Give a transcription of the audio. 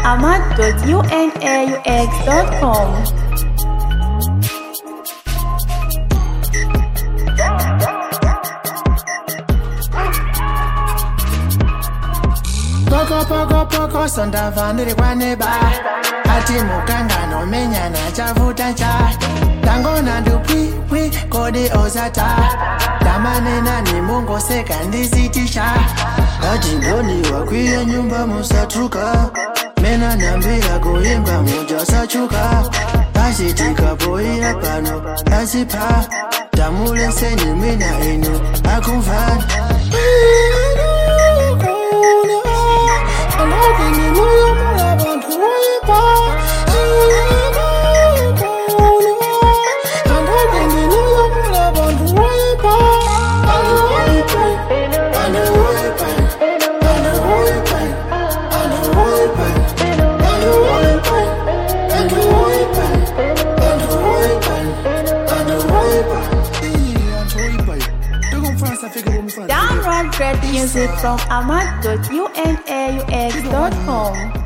ahmad.unaux.com. Poko poko poko sondava ndiri kwaneba ati mukangano menyana chavuta cha tangona ndupwipwi kodi ozata tamanena ni mungoseka ndisitisha ati ndoni wakwiya nyumba musatruka mena nambira kuimba mujasachuka asi tikapoira pano asipa tamuleseni mina inu akumvani Download great music from ahmad.unaux.com.